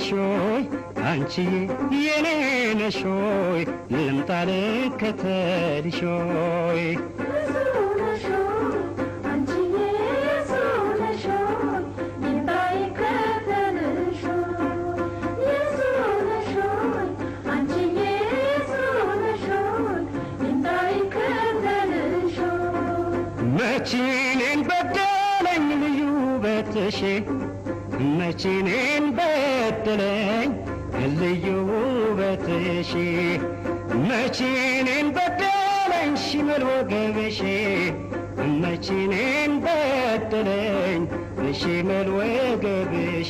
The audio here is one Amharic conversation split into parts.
ነሽ ሆይ አንቺዬ የኔ ነሽ ሆይ ልምጣ ልከተልሽ ሆይ መቺኔን በደለኝ ልዩ ውበትሽ መቺኔን በደለኝ ልዩ ውበትሽ መቺኔን በደለኝ ሽመል ወገብሽ መቺኔን በደለኝ ሽመል ወገብሽ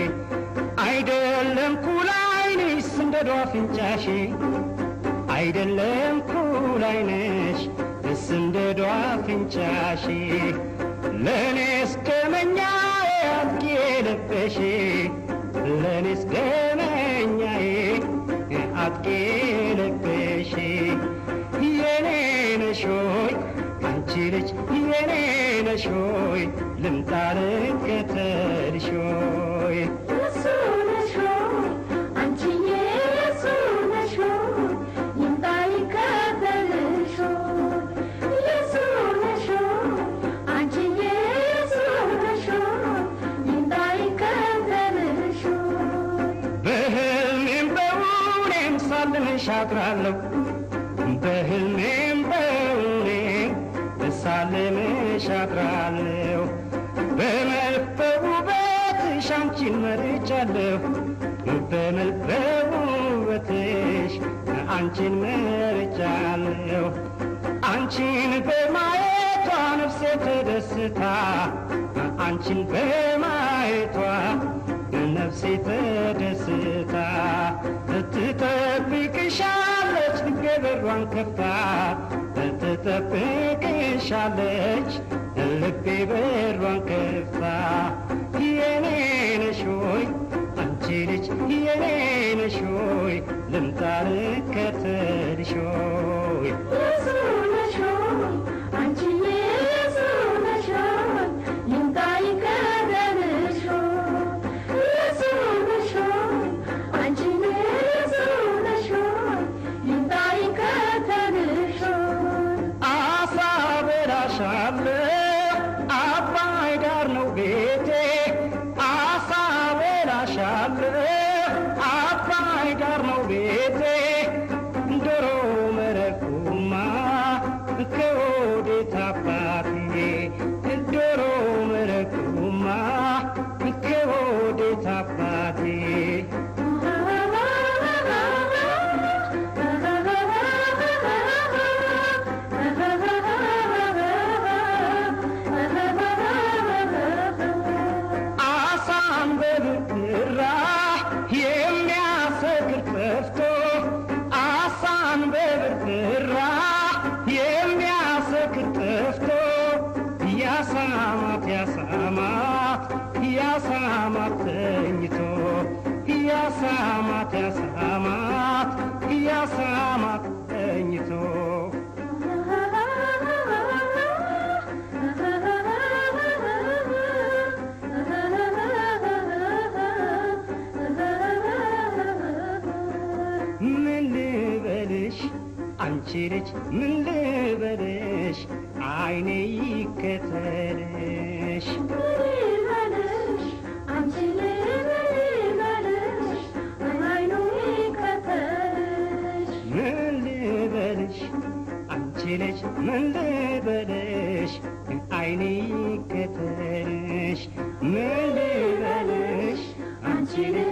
አይደለም ኩላይንሽ ስንደዶ አፍንጫሽ አይደለም ኩላይነሽ ስንደዶ አፍንጫሽ ለእኔስ ደመኛዬ አጥቂ ልበሽ ለእኔስ ደመኛዬ አጥቂ ልበሽ የኔ ነሽ ሆይ አንቺ ልጅ የኔ ነሽ ሆይ ልምጣ ልከተልሽ ሆይ በህልሜም በውኔም ሳልምሽ አድራለሁ በህልሜም በውኔም ሳልምሽ አድራለሁ በመልክ በውበትሽ አንቺን መርጫለሁ በመልክ በውበትሽ አንቺን መርጫለሁ አንቺን በማየቷ ነፍሴ ተደስታ አንቺን በማየቷ ነፍሴ ተደስታ ትጠብቅሻለች ልቤ በሯን ከፍታ ትጠብቅሻለች ልቤ በሯን ከፍታ የኔ ነሽ ሆይ አንቺ ልጅ የኔ ነሽ ሆይ ልምጣ ልከተልሽ ሆይ አሳ በላሻለሁ አባይ ዳር ነው ቤቴ አሳ በላሻለሁ አባይ ዳር ነው ቤቴ ዶሮ መረቁማ ከወዴት አባትዬ ዶሮ መረቁማ ከወዴት አባቴ አሳን በብራ የሚያሰክር ጠፍቶ አሳን በብራ የሚያሰክር ጠፍቶ ያሳማት ያሳማት ያሳማት ተኝቶ ያሳማት ያሳማት ያሳማት ተኝቶ ምን ልበልሽ አንቺ ልጅ ምን ልበልሽ አይኔ ይከተልሽ ምን ልበልሽ አንቺ ልጅ ምን ልበልሽ አይኔ ይከተልሽ ምን ልበልሽ አንቺ ልጅ